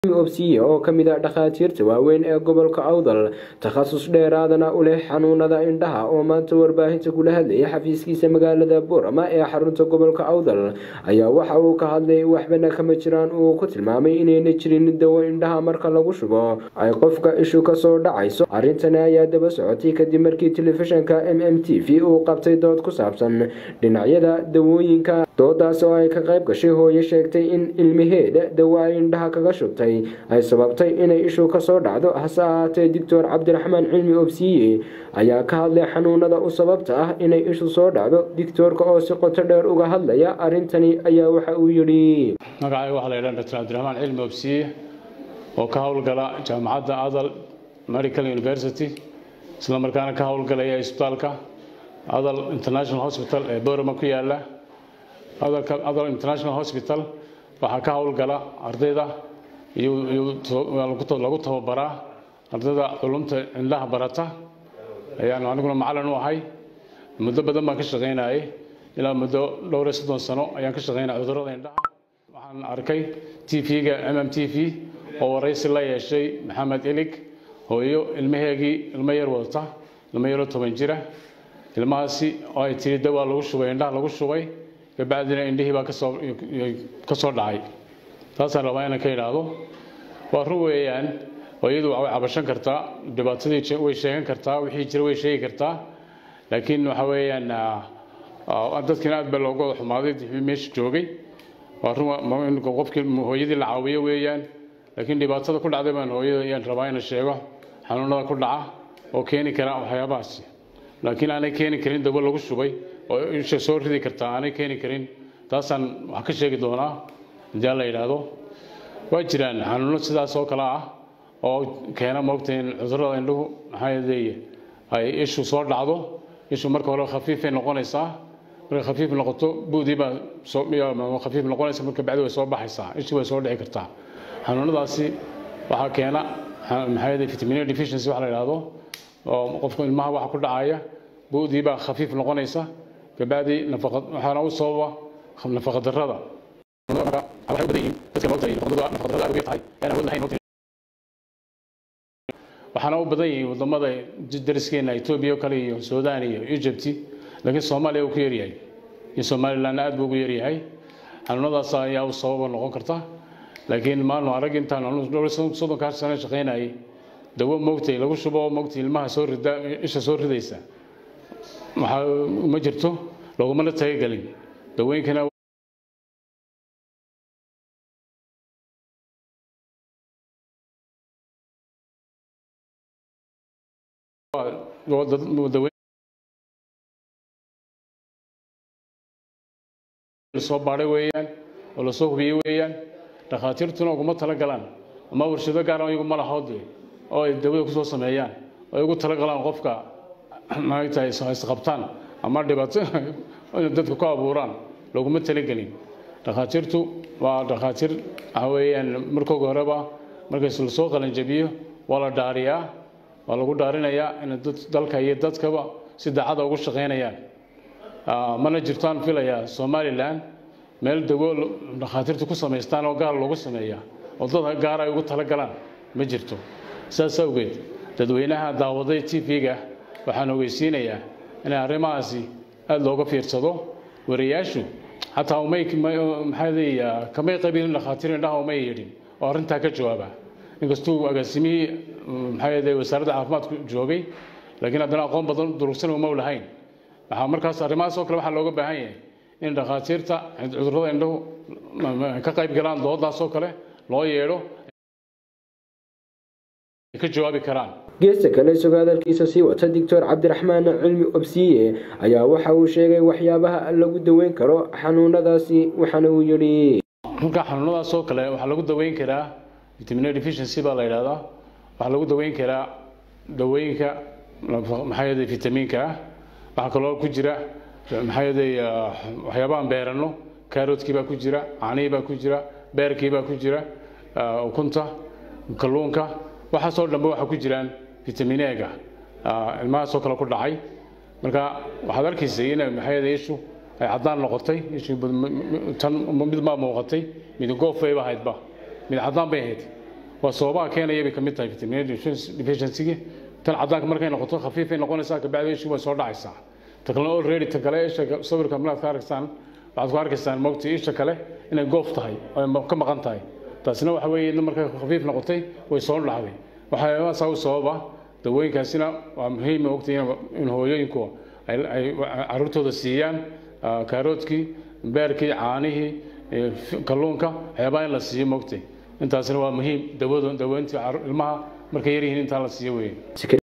obsiye oo ka mid ah dhakhaatiirta waaweyn ee gobolka awdal takhasus dheeraadana u leh xanuunada indhaha oo maanta warbaahinta kula hadlayay xafiiskiisa magaalada boorama ee xarunta gobolka awdal ayaa waxa uu ka hadlay waxbana kama jiraan uu ku tilmaamay inayna jirin dawo indhaha marka lagu shubo ay qofka ishu kasoo dhacayso arrintani ayaa daba socotay kadib markii telefishanka m m t v uu qabtay dood ku saabsan dhinacyada dawooyinka doodaas oo ay ka qayb gashay hooyo sheegtay in ilmaheeda dawo ay indhaha kaga shubtay ay sababtay inay ishu kasoo dhacdo hase ahaatee doctor cabdiraxmaan cilmi obsiye ayaa ka hadlay xanuunada u sababta ah inay ishu soo dhacdo dictoorka oo si qoto dheer uga hadlaya arrintani ayaa waxa uu yidhi magacayga waxaa la yidhaha dr cabdiraxmaan cilmi obsiye oo ka howlgala jaamacadda adal medical university isla markaana ka howlgalaya isbitaalka adal international hospital ee boorama ku yaala adal international hospital waxaa ka howlgala ardayda lagu tababaraa ardayda culumta indhaha barata ayaan aniguna macalin u ahay muddo badan baan ka shaqaynayay ilaa muddo dhowr iyo soddon sano ayaan ka shaqaynaya cudurrada indhaha waxaan arkay t v-ga m m t v oo waraysi la yeeshay maxamed ilig hooyo ilmaheegii ilmo yar wadata ilmo yaroo toban jira ilmahaasi oo ay tiri dawaa lagu shubay indhaha lagu shubay kabacdina indhihii baa kasoo ka soo dhacay taasaan rabaa inaan ka idhaahdo waa run weeyaan oo iyadu way cabashan kartaa dhibaatadii way sheegan kartaa wixii jira way sheegi kartaa laakiin waxa weeyaan dadkiina aad baa looga wada xumaaday meesha joogay waa run qofkii hooyadii la caawiyo weeyaan laakiin dhibaatada ku dhacday baan hooyada ayaan rabaa inaan sheego xanuunada ku dhaca oo keeni kara waxyaabahaasi laakiin aanay keeni karin dawo lagu shubay oo isha soo ridi kartaa aanay keeni karin taasaan wax ka sheegi doonaa haddii la yidhaahdo waa jiraan xanuuno sidaas oo kale ah oo keena moogta in cudurrada indhuhu maxaa yeelay ay ishu soo dhacdo ishu marka hore khafiifay noqonaysaa markay khafiif noqoto buudii baa soo khafiif noqonaysa marka bacdi way soo baxaysaa ishii way soo dhici kartaa xanuunadaasi waxaa keena maxaa yeelay vitamin deficiency waxa la yidhaahdo oo qofka ilmaha waxa ku dhacaya buudii baa khafiif noqonaysa kabacdi nafaqad waxaana u sababa nafaqa darrada waxaana u badan yihiin wadamada dariskeena etoobiya kale iyo suudaan iyo egypt laakiin soomaaliya uu ku yaryahay iyo somaliland aad buu ugu yaryahay xanuunadaas ayaa u sababa noqon karta laakiin maanu arag intaan soddonkaa sano shaqaynayay dawo moogtay lagu shubo moogtay ilmaha soo rida isha soo ridaysa waxaa ma jirto lagumana talagelin dawooyinkana soo baadhay weeyaan oo lasoo hubiyey weeyaan dhakhaatiirtuna uguma talagalaan ama warshado gaara iyagu ma lahoode oo ay dawada kusoo sameeyaan oo ay ugu talagalaan qofka maagtahay isqabtaan ama dhibaato dadka ku abuuraan laguma talagelin dhakhaatiirtu waa dhakhaatiir waxa weeyaan markooga horeba markays lasoo qalanjabiyo waa la dhaariyaa waa lagu dhaarinayaa inay dalka iyo dadkaba si daacada ugu shaqaynayaan mana jirtaan filayaa somalilan meel dawo dhakhaatiirtu ku samaystaan oo gaar loogu sameeya oo dad gaar ay ugu talagalaan ma jirto saas awgeed dadweynaha daawaday t v-ga waxaan ogeysiinayaa in arrimahaasi aada looga fiirsado wariyaashu xataa umay maxaa kamay qabiilin dhakhaatiir indhaha umay yeedhin oo arrintaa ka jawaaba inkastuu agaasimihii maxaa wasaaradda caafimaadku joogay laakiin haddana aqoon badan durugsan uma lahayn waxaa markaas arrimahaas oo kale waxaa looga baahan yahay in dhakhaatiirta cudurrada indhahu ka qayb galaan doodaas oo kale loo yeedho ka jawaabi karaan geesta kale isagoo hadalkiisa sii wata doctor cabdiraxmaan cilmi obsiye ayaa waxa uu sheegay waxyaabaha lagu daweyn karo xanuunadaasi waxaana uu yidhi marka xanuunadaas oo kale waxaa lagu daweyn karaa vitamin deficiency baa la yidhahdaa waxaa lagu daweyn karaa dawooyinka maxaa yeelay vitamiinka ah waxaa kaloo ku jira maxaa yeelay waxyaabahan beerano kaaroodkii baa ku jira caanihii baa ku jira beerkii baa ku jira ukunta kalluunka waxaasoo dhanbe waxaa ku jiraan vitamin ega ilmahaasoo kale ku dhacay marka waxaad arkaysay in maxaa yeelay ishu ay caddaan noqotay ishu tan mid baa muuqatay mid goof bayba ahaydba mid caddaan bay ahayd waa sababaha keenaya bay ka mid tahay vitamin deficiency tan cadaanka markay noqoto khafiifay noqonaysaa kabacdi ishu way soo dhacaysaa ta kalena already ta kale isha sawirka malaad ka arkaysaan waxaad ku arkaysaan mogti isha kale inay goof tahay oo ka maqan tahay taasina waxa weeye iyadna markay khafiif noqotay way soo dhacday waxyaabahaasa u sababa dawooyinkaasina waa muhiim ogtay in hooyooyinku ay caruurtooda siiyaan kaaroodkii beerkii caanihii kalluunka waxyaabaha in la siiyo mogtay intaasina waa muhiim dawada daweyntii ilmaha markay yaryihiin intaa la siiyo weeye